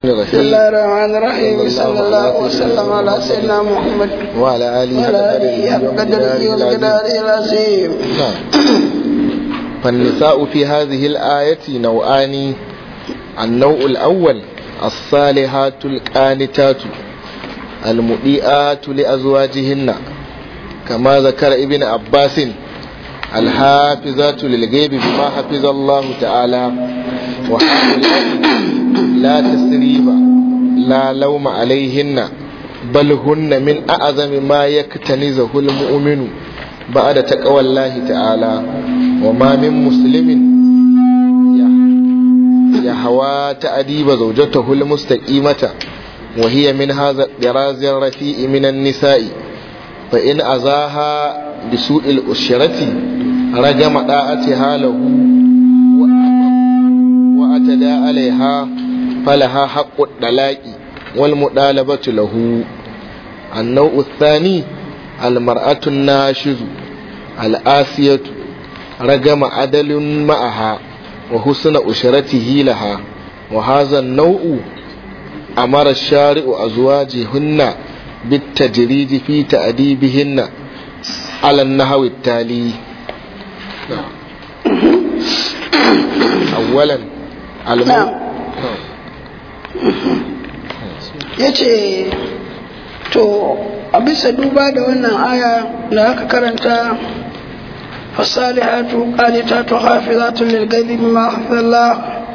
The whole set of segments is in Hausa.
بسم الله الرحمن الرحيم صلى الله وسلم على سيدنا محمد وعلى آله وعلى آله بقدره ومقداره العظيم نعم. فالنساء في هذه الآية نوعان النوع الأول الصالحات القانتات المضيئات لأزواجهن كما ذكر ابن عباس الحافظات للغيب بما حفظ الله تعالى وهؤلاء لا تسريب لا لوم عليهن بل هن من أعظم ما يكتنزه المؤمن بعد تقوى الله تعالى وما من مسلم يهوى تأديب زوجته المستقيمة وهي من هذا الطراز الرفيع من النساء فإن أذاها بسوء الأشرة رجم طاعتها له وأتدى عليها فلها حق الطلاق والمطالبة له النوع الثاني المرأة الناشز الآسية رجم عدل معها وحسن أشرته لها وهذا النوع أمر الشارع أزواجهن بالتجريد في تأديبهن على النحو التالي أولا الموت ya ce to a bisa duba da wannan aya da aka karanta fasalihatu qanitatu hafizatu lil ghaibi bima hafizallah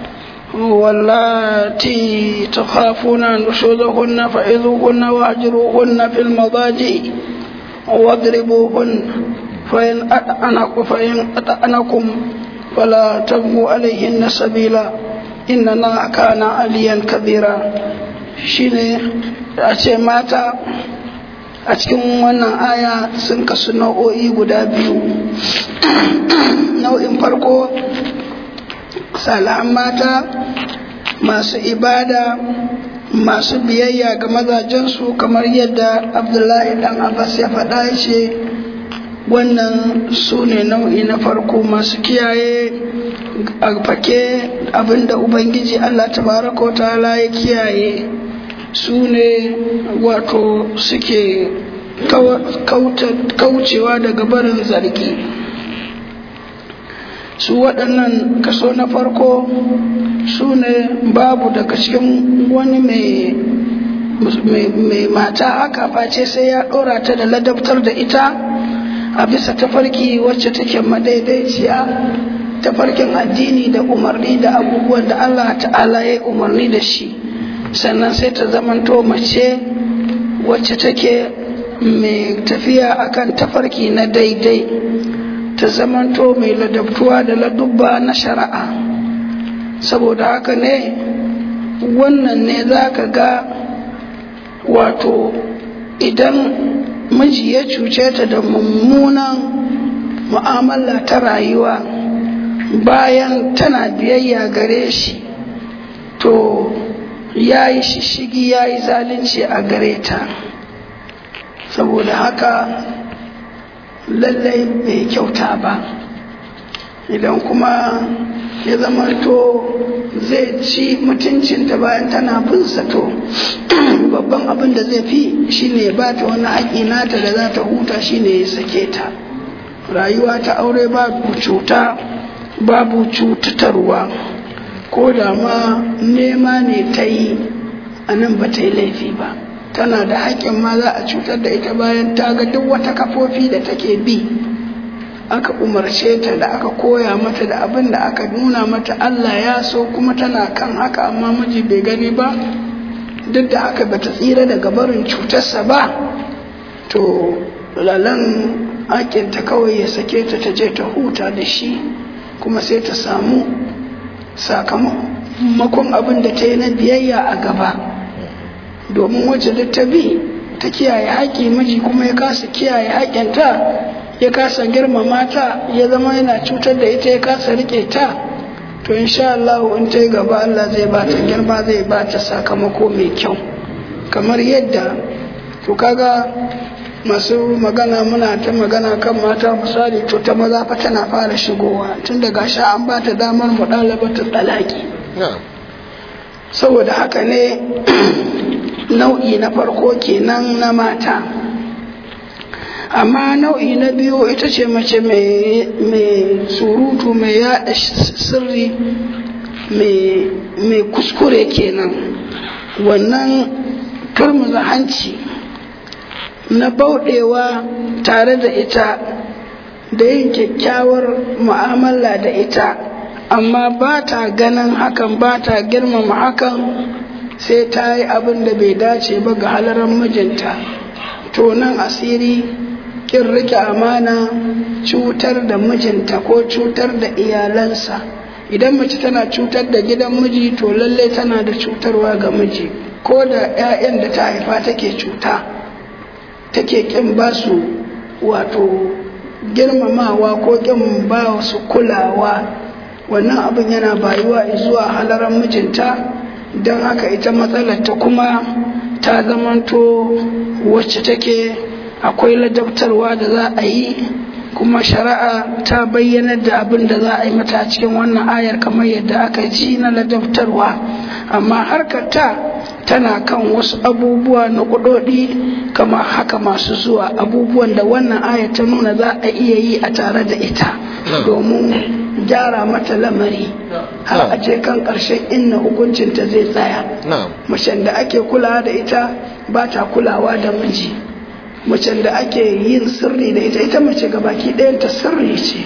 wallati takhafuna nushuzahunna fa'idhuhunna wahjuruhunna fil madaji واضربوهن فإن أطعنكم فإن أطعنكم فلا تبغوا عليهن سبيلا إن الله كان عليا كبيرا shine a ce mata a cikin wannan aya sun kasu nau'o'i guda biyu nau'in farko salihan mata masu ibada masu biyayya ga mazajensu kamar yadda abdullahi dan abbas ya faɗa ce wannan su ne nau'i na farko masu kiyaye a fake abinda ubangiji allah tabaraka wa ta'ala ya kiyaye su ne wato suke kaucewa daga barin zargi su waɗannan kaso na farko su ne babu daga cikin wani mai mata haka face sai ya ɗora ta da ladabtar da ita a bisa tafarki wacce take madaidaiciya tafarkin addini da umarni da abubuwan da Allah ta'ala ya umarni da shi sannan sai ta zamanto mace wacce take mai tafiya akan tafarki na daidai ta zamanto mai ladabtuwa da ladubba na shari'a saboda haka ne wannan ne za ka ga wato idan miji ya cuce ta da mummunan mu'amala ta rayuwa bayan tana biyayya gare shi to ya yi shishigi ya yi zalunci a gare ta saboda haka lallai bai kyauta ba idan kuma ya zama to zai ci mutuncinta bayan tana bin to babban abin da zai fi shine ba ta wani haƙi nata da za ta huta shine ya sake ta rayuwa ta aure babu cuta babu cutatarwa ko da ma nema ne ta yi a nan ba ta yi laifi ba tana da haƙƙin ma za a cutar da ita bayan ta ga duk wata kafofi da take bi aka umarce ta da aka koya mata da abin da aka nuna mata Allah ya so kuma tana kan haka amma miji bai gani ba duk da haka bata tsira daga barin cutarsa ba to lalan haƙƙinta kawai ya sake ta ta je ta huta da shi kuma sai ta samu sakamakon abin da ta yi na biyayya a gaba domin wacce duk ta bi ta kiyaye haƙƙi miji kuma ya kasa kiyaye haƙƙinta ya kasa girmama ta ya zama yana cutar da ita ya kasa riƙe ta to insha Allah in ta yi gaba Allah zai ba ta girma zai ba ta sakamako mai kyau kamar yadda to kaga masu magana muna ta magana kan mata misali to ta maza fa tana fara shigowa tun daga sha an ba ta damar mu ɗalaba ta ɗalaki saboda haka ne nau'i na farko kenan na mata amma nau'i na biyu ita ce mace mai surutu mai yada sirri mai kuskure kenan wannan turmuza hanci na bauɗewa tare da ita da yin kyakkyawar mu'amala da ita amma ba ta ganin hakan ba ta girmama hakan sai ta yi abin da bai dace ba ga halarar mijinta to nan asiri kin rike amana cutar da mijinta ko cutar da iyalansa idan mace tana cutar da gidan miji to lalle tana da cutarwa ga miji ko da 'ya'yan da ta haifa take cuta take kin ba su wato girmamawa ko kin ba su kulawa wannan abin yana bayuwa zuwa halaran mijinta don haka ita matsalar ta kuma ta zamanto wacce take akwai ladabtarwa da za a yi kuma shari'a ta bayyanar da abin da za a yi mata a cikin wannan ayar kamar yadda aka ji na ladabtarwa amma harkar ta tana kan wasu abubuwa na kudodi kamar haka masu zuwa abubuwan da wannan ayar ta nuna za a iya yi a tare da ita domin gyara mata lamari har a ce kan ƙarshen inna hukuncinta zai tsaya macen da ake kulawa da ita ba ta kulawa da miji macen da ake yin sirri da ita ita mace gabaki ɗayanta sirri ce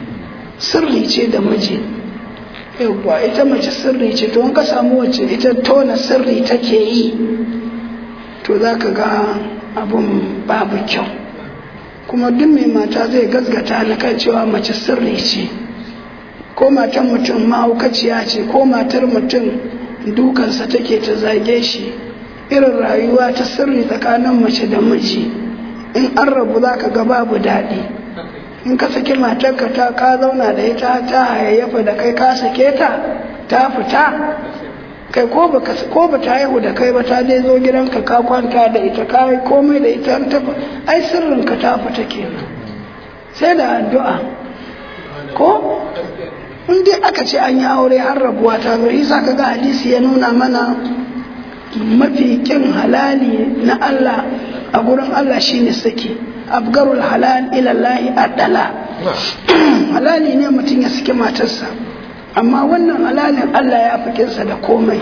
sirri ce da miji yawwa ita mace sirri ce to in ka samu wacce ita tona sirri take yi to za ka ga abun babu kyau kuma duk mai mata zai gasgata na kan cewa mace sirri ce ko matan mutum mahaukaciya ce ko matar mutum dukansa take ta zage shi irin rayuwa ta sirri tsakanin mace da miji in an rabu za ka ga babu daɗi in ka saki matarka ta ka zauna da ita ta hayayyafa da kai ka sake ta ta fita kai ko ba ko ba ta haihu da kai ba ta dai zo gidanka ka kwanta da ita ka yi komai da ita ta ai sirrin ka ta fita kenan sai da addu'a ko in dai aka ce an yi aure har rabuwa ta zo isa ka ga hadisi ya nuna mana mafi kin halali na Allah a gurin Allah shine saki abgarul halal ilallahi adala halali ne mutum ya saki matarsa amma wannan halalin Allah ya fi kinsa da komai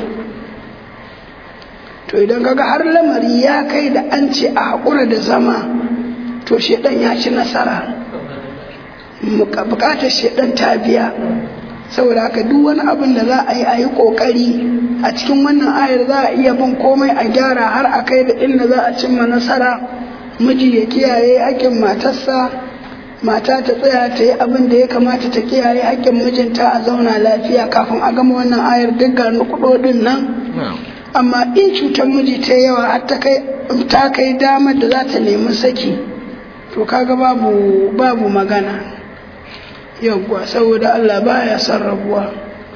to idan kaga har lamari ya kai da an ce a haƙura da zama to shedan ya ci nasara bukatar shedan ta biya saboda haka duk wani abin da za a yi a yi ƙoƙari a cikin wannan ayar za a iya bin komai a gyara har a kai da inda za a cimma nasara miji ya kiyaye haƙƙin matarsa mata ta tsaya ta yi abin da ya kamata ta kiyaye haƙƙin mijinta a zauna lafiya kafin a gama wannan ayar duk ga nukudodin nan amma in cutar miji ta yawa har ta kai ta kai damar da za ta nemi saki to kaga babu babu magana yawwa saboda Allah baya son rabuwa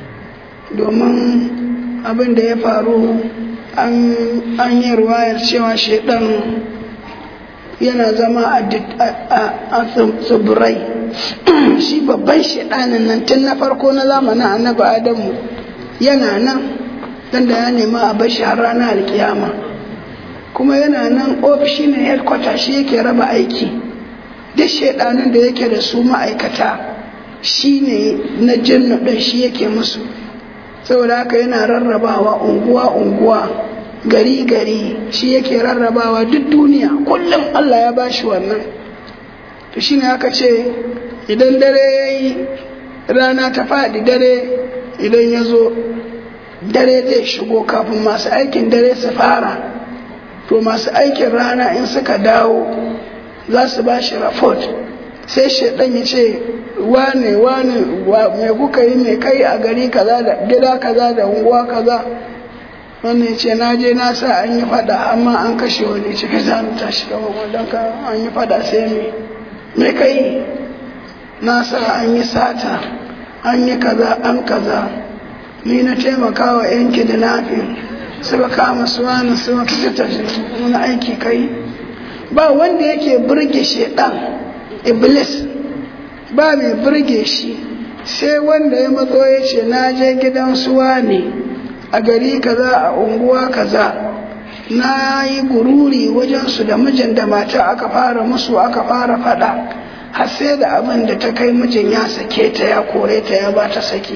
domin abin da ya faru an yi ruwayar cewa shaidan yana zama a tsibirai shi babban shaidanin nan tun na farko na zamanin annabi adamu yana nan dan da ya nema a bashi har ranar alkiyama kuma yana nan ofishi ne headquarter shi yake raba aiki duk shaidanin da yake da su ma'aikata shi ne na jinnu ɗin shi yake musu saboda haka yana rarrabawa unguwa-unguwa gari-gari shi yake rarrabawa duk duniya kullum Allah ya bashi wannan to shi ne aka ce idan dare ya yi rana ta faɗi dare idan ya zo dare zai shigo kafin masu aikin dare su fara to masu aikin rana in suka dawo za su ba shi rafot sai shaidan ya ce wane wane me kuka yi mai kai a gari kaza da gida kaza da unguwa kaza wannan ya ce na je na sa an yi fada amma an kashe wani ciki za mu tashi kama wadon ka an yi fada sai me me kai na sa an yi sata an yi kaza an kaza ni na taimaka wa yan kidnapping suka kama su wani su fita wani aiki kai ba wanda yake burge shedan iblis ba mai burge shi sai wanda ya matso ya ce na je gidan suwa ne a gari kaza a unguwa kaza na yi gururi wajensu da mijin da mata aka fara musu aka fara fada har sai da abin da ta kai mijin ya sake ta ya kore ta ya ba ta sake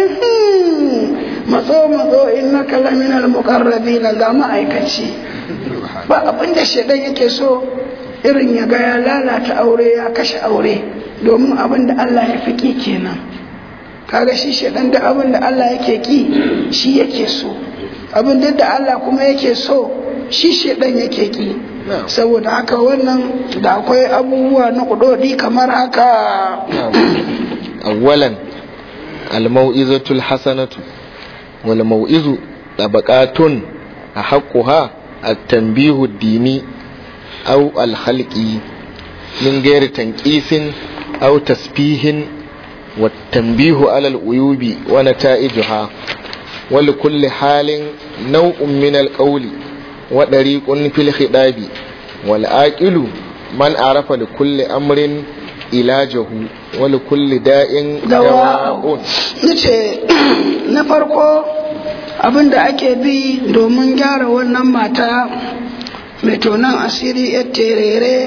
matso matso in na kalamin mukarrabi na ga ma'aikaci ba abin da shaidan yake so irin ya ga ya lalata aure ya kashe aure domin abin da Allah ya fi ki kenan kaga shi shaidan da abin da Allah yake ki shi yake so abin da Allah kuma yake so shi shaidan yake ki saboda haka wannan da akwai abubuwa na kudodi kamar haka awwalan almau'izatul hasanatu wal mau'izu tabaqatun ahaqquha at-tanbihu ad-dini aw al-khalqi min ghairi tanqisin aw tasbihin والتنبيه على العيوب ونتائجها ولكل حال نوع من القول وطريق في الخطاب والآكل من عرف لكل أمر علاجه ولكل داء دواء nace na farko abin da ake bi domin gyara wannan mata mai tonon asiri yar terere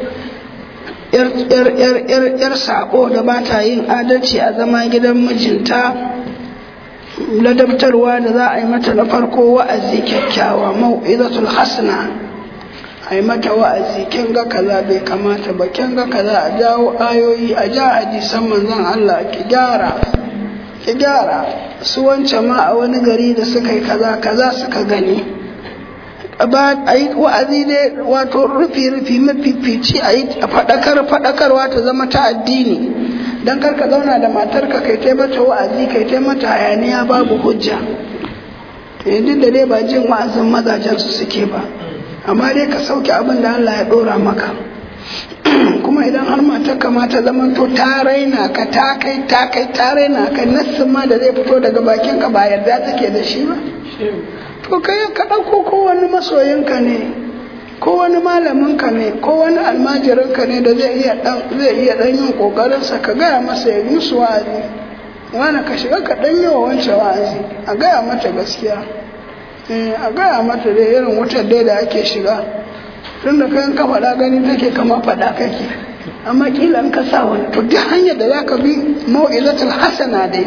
yar sako da ba ta yin adalci a zama gidan mijinta ladabtarwa da za a yi mata na farko wa'azi kyakkyawa mau'izatul hasna a yi mata wa'azi kin ga kaza bai kamata ba kin ga kaza a jawo ayoyi a ja hadisan manzon Allah ki gyara ki gyara su wance ma a wani gari da suka yi kaza kaza suka gani a yi wa'azi ne wato rufi rufi mafifici a yi faɗakar faɗakarwa ta zama ta addini don karka zauna da matarka kai tai mata wa'azi kai tai mata hayaniya babu hujja yanzu da dai ba jin wa'azin mazajen su suke ba amma dai ka sauke abin da Allah ya ɗora maka kuma idan har matarka ma ta zama to ta raina ka ta kai ta kai ta raina ka nassin ma da zai fito daga bakinka ba yarda take da shi ba to kai ka ɗauko ko wani masoyinka ne ko wani malaminka ne ko wani almajirinka ne da zai iya ɗan zai iya ɗan yin ƙoƙarinsa ka gaya masa ya musu wa'azi wani ka shiga ka ɗan yi wa wancan wa'azi a gaya mata gaskiya a gaya mata da irin wutar dai da ake shiga tun da kayan ka faɗa gani take kama faɗa kake amma kila in ka sa wani to duk hanyar da za ka bi mau'izatul hasana dai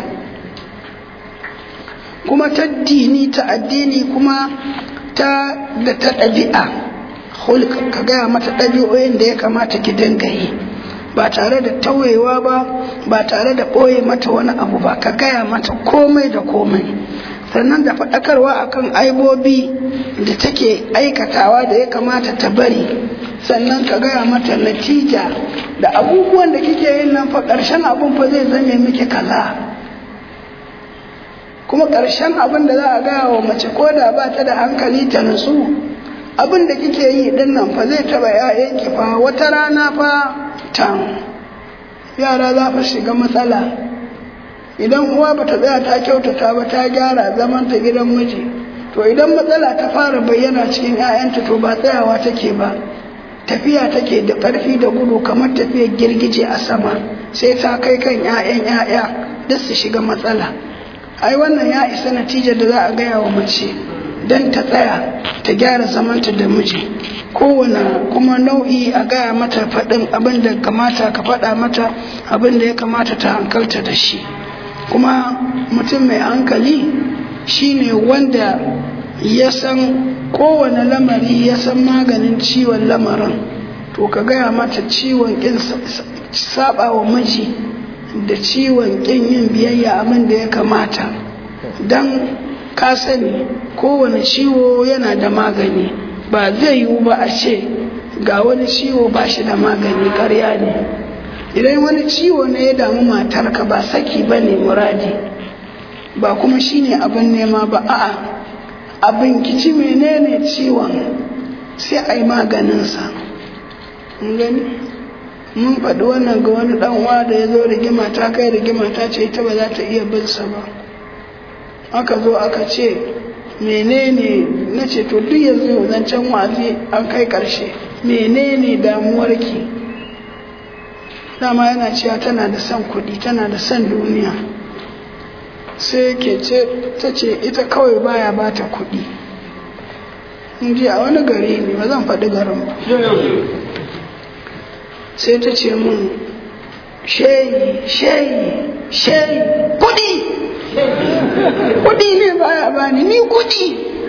kuma ta dini ta addini kuma ta da ta ɗabi'a hulk ka gaya mata ɗabi'o'in da ya kamata ki dinga yi ba tare da tauyewa ba ba tare da ɓoye mata wani abu ba ka gaya mata komai da komai sannan da faɗakarwa akan aibobi da take aikatawa da ya kamata ta bari sannan ka gaya mata natija da abubuwan da kike yin nan fa ƙarshen abun fa zai zame miki kaza kuma ƙarshen abin da za a gaya wa mace ko da ba ta da hankali ta nutsu abin da kike yi din nan fa zai taba ‘ya'yanki fa wata rana fa tan yara za fa shiga matsala idan uwa ba ta tsaya ta kyautata ba ta gyara zaman ta gidan miji to idan matsala ta fara bayyana cikin ‘ya'yanta to ba tsayawa take ba tafiya take da ƙarfi da gudu kamar tafiyar girgije a sama sai ta kai kan ‘ya'yan ‘ya'ya duk su shiga matsala ai wannan ya isa natijar da za a gaya wa mace don ta tsaya ta gyara zamanta da miji kowane kuma nau'i a gaya mata faɗin abin da kamata ka faɗa mata abin da ya kamata ta hankalta da shi kuma mutum mai hankali shine wanda ya san kowane lamari ya san maganin ciwon lamarin to ka gaya mata ciwon ƙin saba wa miji da ciwon ƙin yin biyayya abin da ya kamata don ka sani kowane ciwo yana da magani ba zai yiwu ba a ce ga wani ciwo ba shi da magani karya ne idan wani ciwo ne ya damu matarka ba saki ba ne muradi ba kuma shi ne abin nema ba a'a abin kici menene ciwon sai a yi maganinsa gani mun faɗi wannan ga wani ɗanwa da ya zo rigima ta kai rigima ta ce ita ba za ta iya binsa ba aka zo aka ce menene na ce to duk yanzu zancen wazi an kai ƙarshe menene damuwarki dama yana cewa tana da son kuɗi tana da son duniya sai ke ce ta ce ita kawai baya ba ta kuɗi in ji a wani gari ne ba zan faɗi garin ba sai ta ce mun sheyi sheyi sheyi kuɗi kuɗi ne baya bani ni kuɗi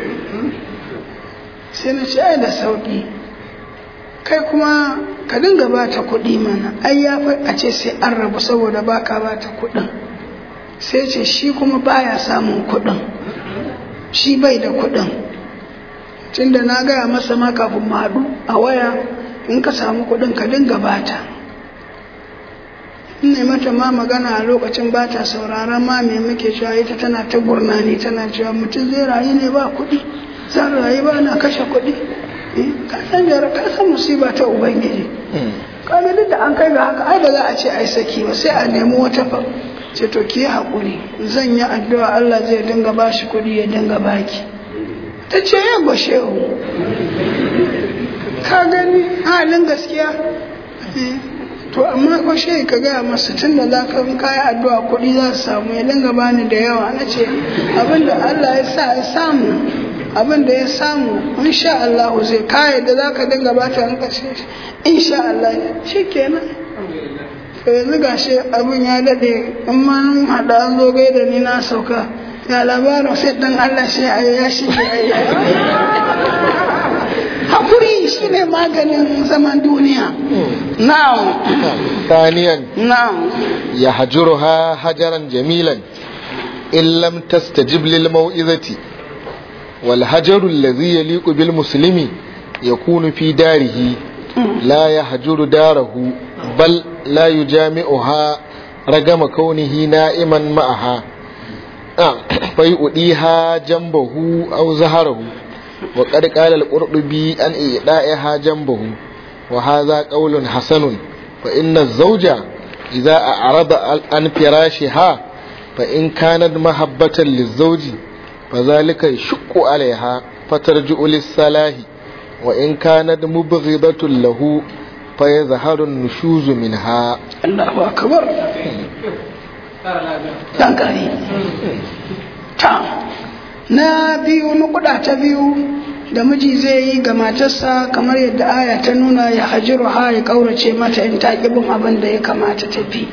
sai na ce ai da sauƙi kai kuma ka dinga ba ta kuɗi mana ai ya fi a ce sai an rabu saboda ba ka ba ta kuɗin sai ce shi kuma baya samun kuɗin shi bai da kuɗin tunda na gaya masa ma kafin mu haɗu a waya in ka samu kuɗin ka dinga bata in ne mata ma magana a lokacin bata sauraron ma me muke cewa ita tana ta gurnani tana cewa mutum zai rayu ne ba kuɗi zan rayu ba na kashe kuɗi ka san jara ka san musiba ta ubangiji kaga duk da an kai ga haka ai ba za a ce ai saki ba sai a nemi wata fa ce to ki haƙuri zan yi addu'a Allah zai dinga bashi kuɗi ya dinga baki ta ce ya gwashe ka gani halin gaskiya to amma gwashe ka gaya masu tun da za ka kayi addu'a kuɗi za su samu ya dinga bani da yawa na ce abinda Allah ya sa ya samu abin da ya samu insha Allah zai kaya da za ka dinga ba ta kashe insha Allah shi kenan to yanzu gashi abin ya daɗe in ma haɗa an zo gaida ni na sauka ya labarin sai dan Allah sai a ya shi hakuri shi ne maganin zaman duniya na'am ثانيا na'am يهجرها هجرا جميلا إن لم تستجب للموئذة والهجر الذي يليق بالمسلم يكون في داره لا يهجر داره بل لا يجامعها رغم كونه نائما معها آه، فيؤديها جنبه أو زهره وقد قال القرطبي أن إيدائها جنبه وهذا قول حسن فإن الزوج إذا أعرض عن فراشها فإن كانت محبة للزوج فذلك يشق عليها فترجع للصلاح وإن كانت مبغضة له فيظهر النشوز منها Allahu akbar dan gari ta na biyu nukuda ta biyu da miji zai yi ga matarsa kamar yadda aya ta nuna ya hajiru ha ya kaurace mata in ta bin abin da ya kamata ta bi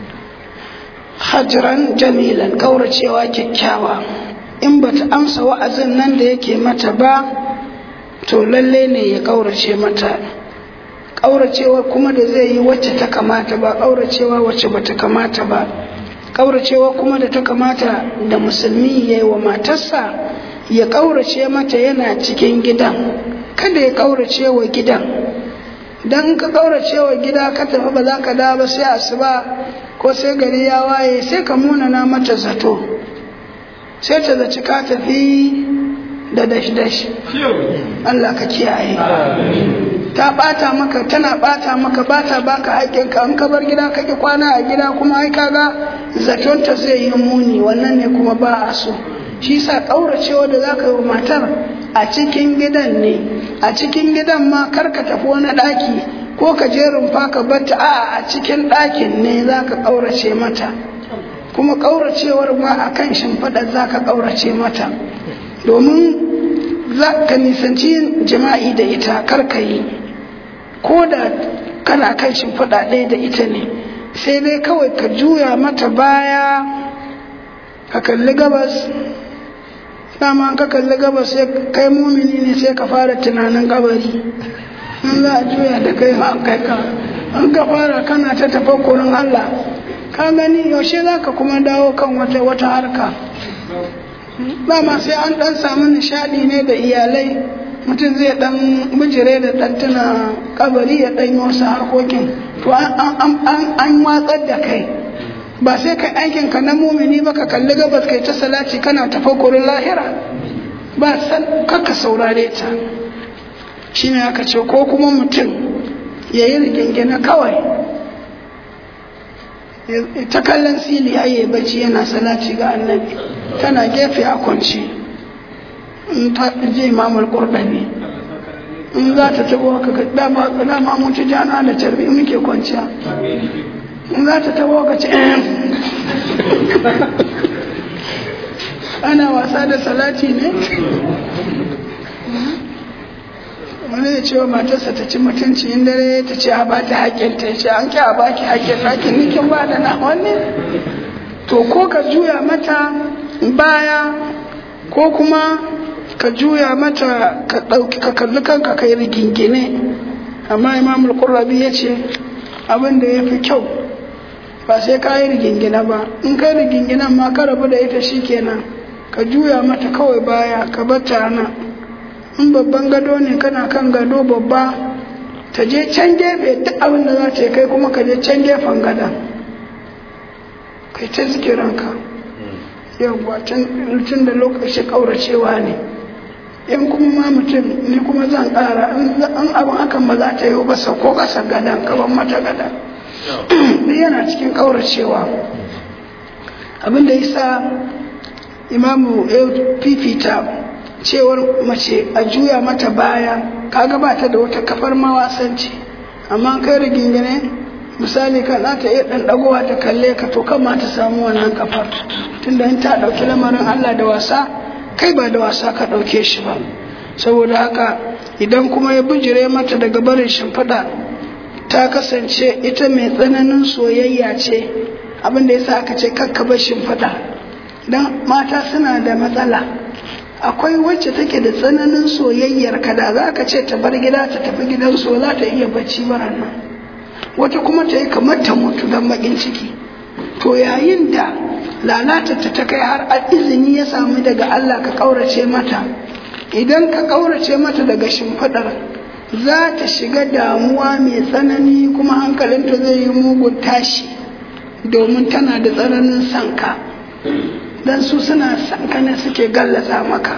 hajiran jamilan kauracewa kyakkyawa in bata amsa wa'azin nan da yake mata ba to lalle ne ya kaurace mata ƙauracewa kuma da zai yi wacce ta kamata ba ƙauracewa wacce ba ta kamata ba ƙauracewa kuma da ta kamata da musulmi ya yi wa matarsa ya ƙaurace mata yana cikin gidan kada ya ƙaurace wa gidan don ka ƙaurace wa gida ka tafi ba za ka dawo ba sai asuba ko sai gari ya waye sai ka munana mata zato sai ta zaci ka tafi da dash-dash Allah ka kiyaye ta bata maka tana bata maka bata baka haƙƙinka in ka bar gida ka ki kwana a gida kuma ai kaga zatonta zai yi muni wannan ne kuma ba a so shi sa ƙauracewa da za ka yi wa matar a cikin gidan ne a cikin gidan ma kar ka tafi wani ɗaki ko ka je rumfa ka batta a a cikin ɗakin ne za ka ƙaurace mata kuma ƙauracewar ma a kan shimfiɗar za ka ƙaurace mata domin za ka nisanci yin jima'i da ita kar ka yi ko da kana kan shimfiɗa ɗaya da ita ne sai dai kawai ka juya mata baya ka kalli gabas dama ka kalli gabas sai kai mumini ne sai ka fara tunanin kabari in za a juya da kai an kai ka an ka fara kana ta tafakkurin Allah ka gani yaushe za ka kuma dawo kan wata wata harka dama sai an dan samu nishadi ne da iyalai mutum zai dan bijire da dan tuna kabari ya dan yi wasu harkokin to an watsar da kai ba sai kai aikin ka na mumini ba ka kalli gabas kai ta salati kana tafakkurin lahira ba san kaka saurare ta shine aka ce ko kuma mutum ya yi rigingina kawai ta kallon sili ya bacci yana salati ga annabi tana gefe a kwanci in ta je imamul qurdabi in za ta tabo ka dama dama mun ci jana da tarbi muke kwanciya in za ta tabo ka ce ana wasa da salati ne wani ya ce wa matarsa ta ci mutunci in dare ta ce a bata haƙƙin ta ce an ki a baki haƙƙin haƙƙin nikin ba da na wani to ko ka juya mata baya ko kuma ka juya mata ka ɗauki ka kalli kanka kai rigingine amma imam al-qurrabi ya ce abin da ya fi kyau ba sai ka yi rigingine ba in kai riginginan ma ka rabu da ita shikenan ka juya mata kawai baya ka bata nan in babban gado ne kana kan gado babba ta je can gefe duk abin da za ta yi kai kuma ka je can gefen gadon kai ta zikiranka yawwa tun da lokaci kauracewa ne in kuma ma mutum ni kuma zan ƙara in abin hakan ba za ta yi ba sauko ƙasar gadon gaban mata gadon yana cikin kauracewa abin da yasa imamu ya fifita cewar mace a juya mata baya kaga ba ta da wata kafar mawasanci amma kai rigingine misali kan za ta iya ɗan ɗagowa ta kalle ka to kan ma ta samu wannan kafar tunda in ta ɗauki lamarin Allah da wasa kai ba da wasa ka ɗauke shi ba saboda haka idan kuma ya bijire mata daga barin shimfiɗa ta kasance ita mai tsananin soyayya ce abin da yasa aka ce kakka bar shimfiɗa dan mata suna da matsala akwai wacce take da tsananin soyayyar ka da za ka ce ta bar gida ta tafi gidan so za ta iya bacci baran nan wata kuma ta yi kamar ta mutu don bakin ciki to yayin da lalata ta ta kai har izini ya samu daga Allah ka kaurace mata idan ka kaurace mata daga shimfiɗar za ta shiga damuwa mai tsanani kuma hankalinta zai yi mugun tashi domin tana da tsananin sanka don su suna sankane suke gallaza maka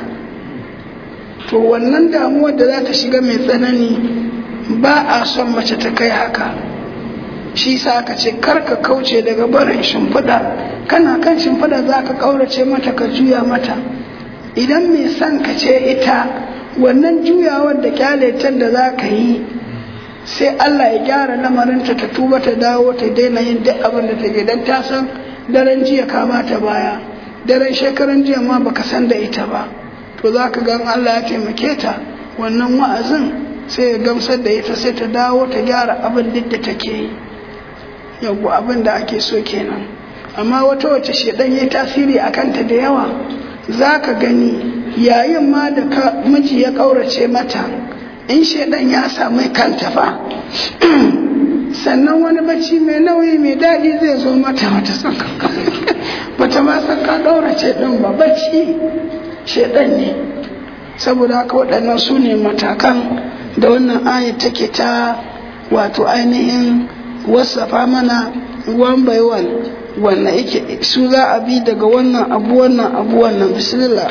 to wannan damuwar da za ta shiga mai tsanani ba a son mace ta kai haka shi sa aka ce karka kauce daga barin shimfiɗa kana kan shimfiɗa za ka ƙaurace mata ka juya mata idan mai son ka ce ita wannan juyawar da kyaletar da za ka yi sai Allah ya gyara lamarinta ta tuba ta dawo ta daina yin duk abin da take don ta san daren jiya ka ta baya daren shekaran jiya ma baka san da ita ba to za ka gan Allah ya taimake ta wannan wa'azin sai ya gamsar da ita sai ta dawo ta gyara abin duk da take yi yau abin da ake so kenan amma wata wace shedan ya tasiri a kanta da yawa za ka gani yayin ma da miji ya ƙaurace mata in shedan ya samu kanta fa sannan wani bacci mai nauyi mai daɗi zai zo mata wata tsakanka bata ma san ka ɗaurace ɗin ba bacci shedan ne saboda haka waɗannan su ne matakan da wannan ayat take ta wato ainihin wasafa mana one by one wannan yake su za a bi daga wannan abu wannan abu wannan bismillah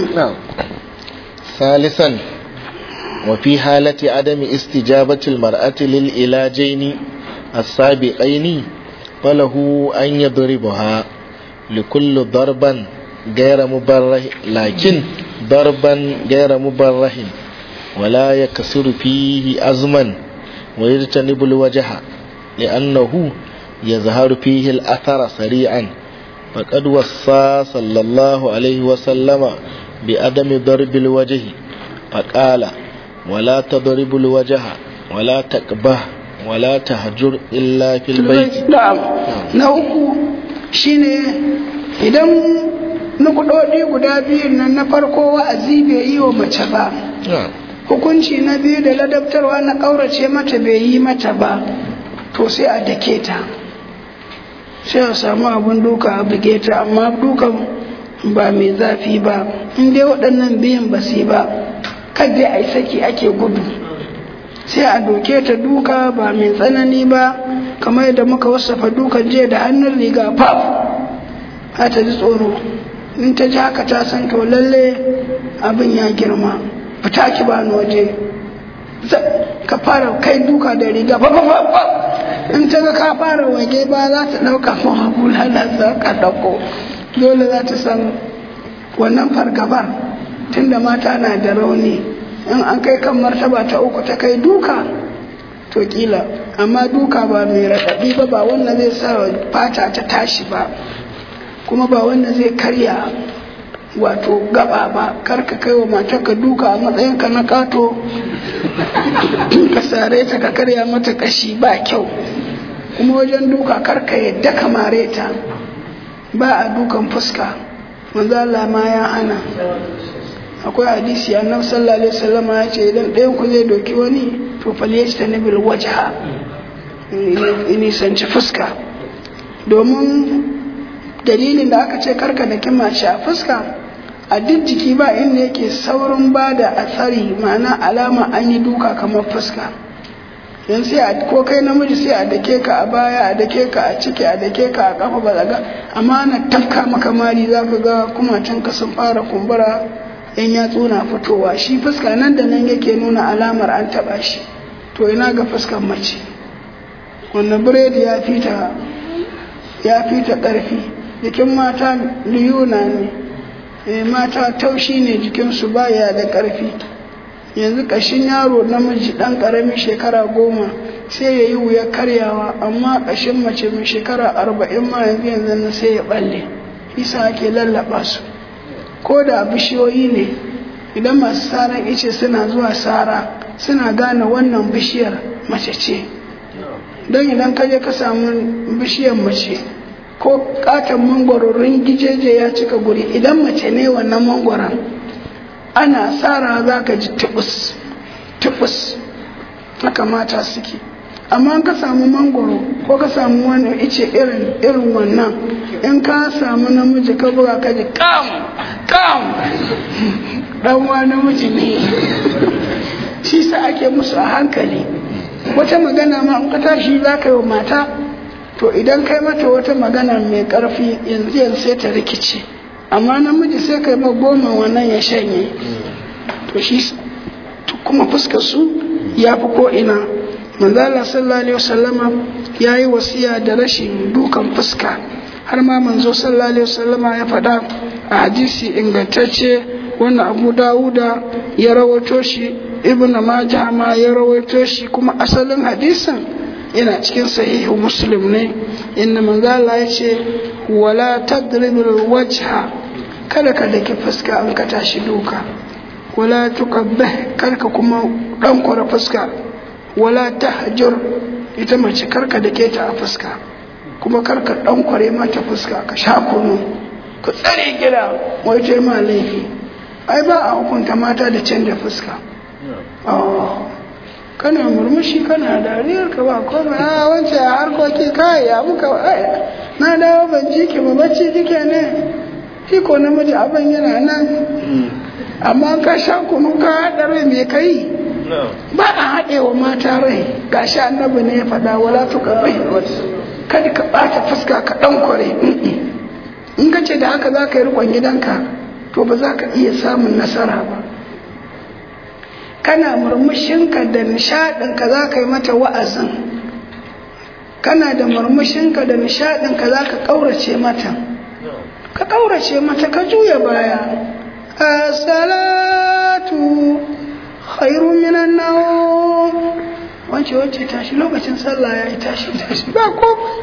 ثالثا وفي حالة عدم استجابة المرأة للعلاجين السابقين فله أن يضربها لكل ضربا غير مبرح لكن ضربا غير مبرح ولا يكسر فيه أزما ويجتنب الوجه لأنه يظهر فيه الأثر سريعا فقد وصى صلى الله عليه وسلم بعدم ضرب الوجه فقال ولا تضرب الوجه ولا تقبه ولا تهجر إلا في البيت نعم نوكو شيني idan nukudodi guda biyun nan na farko wa'azi bai yi wa mace ba hukunci na biyu da ladabtarwa na ƙaurace mata bai yi mata ba to sai a dake ta sai a samu abin duka a buge ta amma dukan ba mai zafi ba in dai waɗannan biyan ba su ba kadai a yi saki ake gudu sai a doke ta duka ba mai tsanani ba kamar yadda muka wasafa dukan jiya da hannun riga faf a ta ji tsoro in ta ji haka ta san to lalle abin ya girma fita ki ba waje ka fara kai duka da riga fa in ta ga ka fara wage ba za ta ɗauka ma bulala za ka ɗauko dole za ta san wannan fargabar tunda mata na da rauni in an kai kan martaba ta uku ta kai duka to kila amma duka ba mai raɗaɗi ba ba wannan zai sa fata ta tashi ba kuma ba wannan zai karya wato gaba ba kar ka kai wa matarka duka a matsayinka na kato ka sare ta ka karya mata kashi ba kyau kuma wajen duka kar ka yadda ka mare ta ba a dukan fuska manzo Allah ma ya hana akwai hadisi annabi sallallahu alaihi wasallam ya ce idan ɗayan ku zai doki wani to falyajtanibil wajha nisanci fuska domin dalilin da aka ce karka da kimace a fuska a duk jiki ba inda yake saurin ba da atsari ma'ana alama an yi duka kamar fuska yan sai a ko kai namiji sai a dake ka a baya a dake ka a ciki a dake ka a kafa balaga amma ana tafka maka mari za ka ga kumacin ka sun fara kumbura yan yatsu na fitowa shi fuska nan da nan yake nuna alamar an taba shi to ina ga fuskan mace wannan biredi ya fita ya fita ƙarfi jikin mata liyuna ne e mata taushi ne jikinsu baya da ƙarfi yanzu ƙashin yaro namiji ɗan ƙaramin shekara goma sai ya yi wuya karyawa amma ƙashin mace mai shekara arba'in ma yanzu yanzu na sai ya ɓalle isa ake lallaba su ko da bishiyoyi ne idan masu saran ice suna zuwa sara suna gane wannan bishiyar mace ce don idan ka je ka samu bishiyar mace ko katon mangwaro gijeje ya cika guri idan mace ne wannan mangwaron ana tsara za ka ji tubus tubus haka mata suke amma ka samu mangwaro ko ka samu wani ice irin irin wannan in ka samu namiji ka buga ka ji kam kam dan wa namiji ne shi sa ake musu a hankali wata magana ma in ka tashi za ka yi wa mata to idan kai mata wata magana mai ƙarfi yanzu yanzu sai ta rikice amma namiji sai kai ma goma wannan ya shanye to shi kuma fuskar su ya fi ko ina manzala sallallahu alaihi wasallama ya yi wasiya da rashin dukan fuska har ma manzo sallallahu alaihi wasallama ya faɗa a hadisi ingantacce wannan abu dawuda ya rawaito shi ibn majah ma ya rawaito shi kuma asalin hadisin yana cikin sahihu muslim ne inda manzala ya ce wala tadribul wajha kada ka daki fuska an ka tashi duka wala tuqabbih karka kuma dan kwara fuska wala tahjur ita mace karka dake ta a fuska kuma karka dan kware mata fuska ka sha kunu ka tsare gida wai ce ma laifi ai ba a hukunta mata da canja fuska kana murmushi kana dariyar ka ba komai a wance a harkoki kai ya muka na dawo ban ji ki ba bacci kike ne shi ko namiji abin yana nan amma ka sha kunu ka haɗa rai me kai ba a haɗe wa mata rai gashi annabi ne ya faɗa wala tuka bai kada ka ɓata fuska ka ɗan kware in ka ce da haka za ka yi riƙon gidanka to ba za ka iya samun nasara ba kana murmushinka da nishaɗinka za ka yi mata wa'azin kana da murmushinka da nishaɗinka za ka ƙaurace mata ka ƙaurace mata ka juya baya as-salatu khairu minan nawm wance wance tashi lokacin sallah ya yi tashi tashi ba komai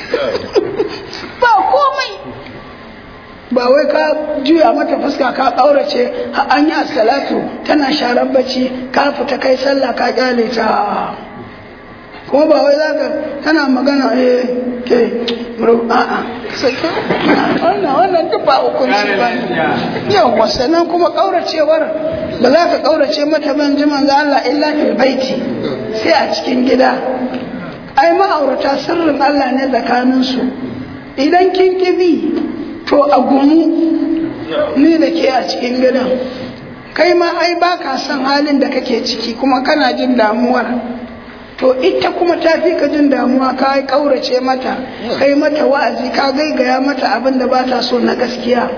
ba komai ba wai ka juya mata fuska ka ƙaurace an yi salatu tana sharar bacci ka fita kai sallah ka kyale ta kuma ba wai za ka tana magana eh ke a'a sake wannan wannan duk ba hukunci ba yawa sannan kuma ƙauracewar ba za ka ƙaurace mata ban ji manzo Allah illa fil baiti sai a cikin gida ai ma'aurata sirrin Allah ne tsakaninsu idan kin kibi to a gumu ni da ke a cikin gidan kai ma ai ba ka son halin da kake ciki kuma kana jin damuwar to ita kuma ta fi ka jin damuwa ka yi ƙaurace mata kai mata wa'azi ka gaigaya mata abin da ba ta so na gaskiya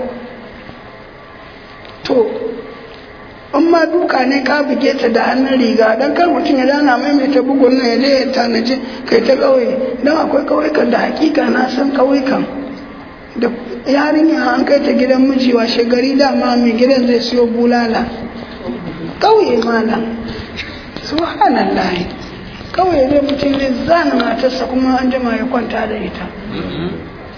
to in ma duka ne ka buge ta da hannun riga don kar mutum ya dana maimaita bugun na ya je ya tanaji kai ta ƙauye don akwai ƙauyukan da hakika na san ƙauyukan da yarinya an kai ta gidan miji washe gari dama mai gidan zai siyo bulala ƙauye malam subhanallah ƙauye zai mutum zai zana matarsa kuma an jima ya kwanta da ita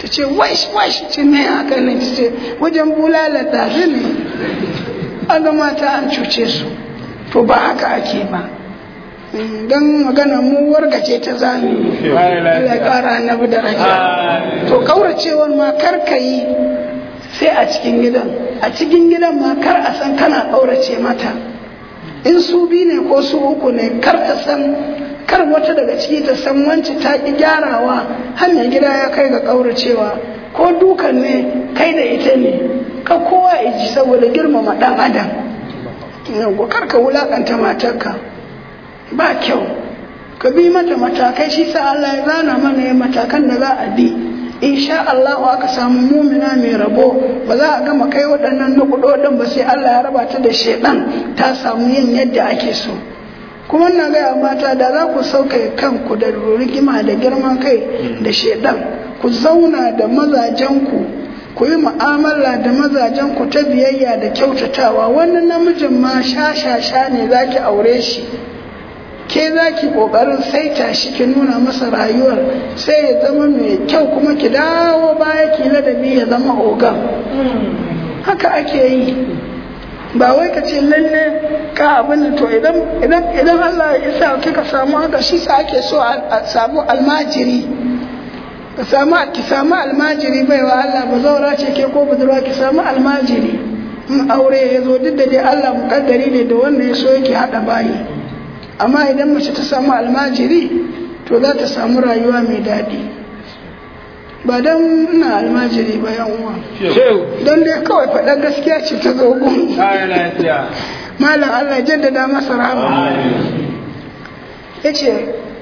ta ce wash wash ce me haka ne ta ce wajen bulala ɗazu ne an ga mata an cuce su to ba haka ake ba don magana mu wargace ta zami Allah ya kara annabi daraja to kauracewar ma kar ka yi sai a cikin gidan a cikin gidan ma kar a san kana kaurace mata in su bi ne ko su uku ne kar ta san kar wata daga ciki ta san wanci ta ki gyarawa hanyar gida ya kai ga kauracewa ko dukan ne kai da ita ne ka kowa iji saboda girmama dan adam yau kar ka wulakanta matarka ba kyau ka bi mata matakai shi sa Allah ya zana mana ya matakan da za a bi insha Allah aka samu mumina mai rabo ba za a gama kai waɗannan nukudodin ba sai Allah ya raba ta da shedan ta samu yin yadda ake so kuma na gaya mata da za ku sauka kanku da rigima da girman kai da shedan ku zauna da mazajenku ku yi mu'amala da mazajenku ta biyayya da kyautatawa wannan namijin ma sha sha sha ne za ki aure shi ke za ki ƙoƙarin saita shi ki nuna masa rayuwar sai ya zama mai kyau kuma ki dawo baya ki ladabi ya zama ogan haka ake yi ba wai ka ce lalle ka abin to idan idan idan Allah ya sa kika samu haka shi sa ake so a samu almajiri ka samu ki samu almajiri baiwa Allah ba zaura ce ke ko budurwa ki samu almajiri in aure ya zo duk da dai Allah mukaddari ne da wanda ya so yake hada bayi amma idan mace ta samu almajiri to za ta samu rayuwa mai daɗi ba don ina almajiri ba yan uwa don dai kawai faɗa gaskiya ce ta zo gun malam Allah jaddada masa rahama ya ce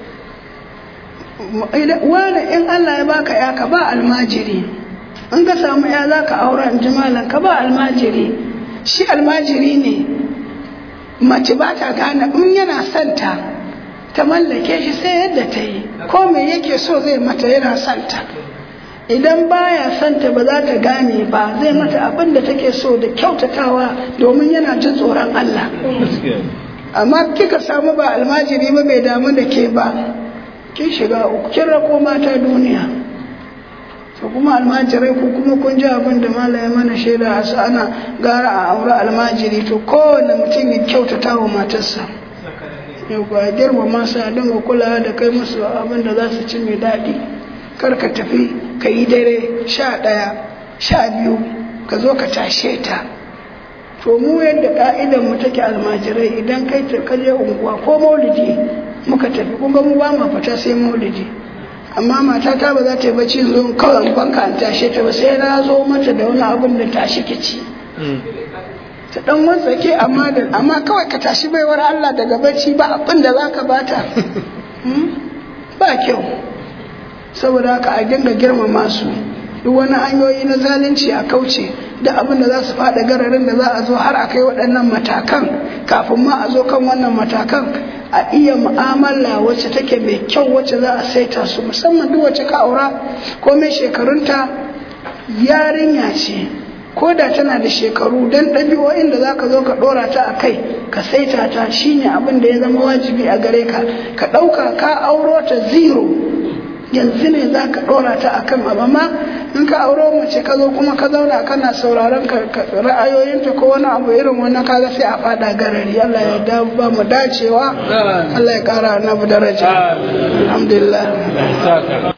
wani in Allah ya baka ya ka ba almajiri in ka samu ya za ka aura in ji malam ka ba almajiri shi almajiri ne mace ba ta gane in yana santa ta mallake shi sai yadda ta yi ko me yake so zai mata yana santa idan baya santa ba za ta gane ba zai mata abin da take so da kyautatawa domin yana jin tsoron Allah amma kika samu ba almajiri ba bai damu da ke ba kin shiga uku kin rako mata duniya to kuma almajirai ku kuma kun ji abin da malaya mana shaida a ana gara a aure almajiri to kowane mutum ya kyautata wa matarsa yau ba girma masu a dinga kulawa da kai musu abin da za su ci mai daɗi kar ka tafi ka yi dare sha ɗaya sha biyu ka zo ka tashe ta to mu yadda ka'idan mu take almajirai idan kai ta kaje unguwa ko maulidi muka tafi kun ga mu ba ma fita sai maulidi amma matata ba za ta yi bacci zo kawai banka an tashe ta ba sai na zo mata da wani abin da tashi ki ci ta dan wantsake amma da amma kawai ka tashi baiwar Allah daga bacci ba abin da zaka bata ba kyau saboda haka a dinga girmama su duk wani hanyoyi na zalunci a kauce da abin da za su faɗa gararin da za a zo har a kai waɗannan matakan kafin ma a zo kan wannan matakan a iya mu'amala wacce take mai kyau wacce za a saita su musamman duk wacce ka aura ko mai shekarunta yarinya ce ko da tana da shekaru don ɗabi'o'in da za ka zo ka ɗora ta a kai ka saita ta shine abin da ya zama wajibi a gare ka ka ɗauka ka auro ta zero yanzu ne za ka ɗora ta a kan abu amma in ka auro mace ka zo kuma ka zauna kana sauraron ra'ayoyinta ko wani abu irin wannan kaga sai a fada garari Allah ya da ba mu dacewa Allah ya kara na daraja alhamdulillah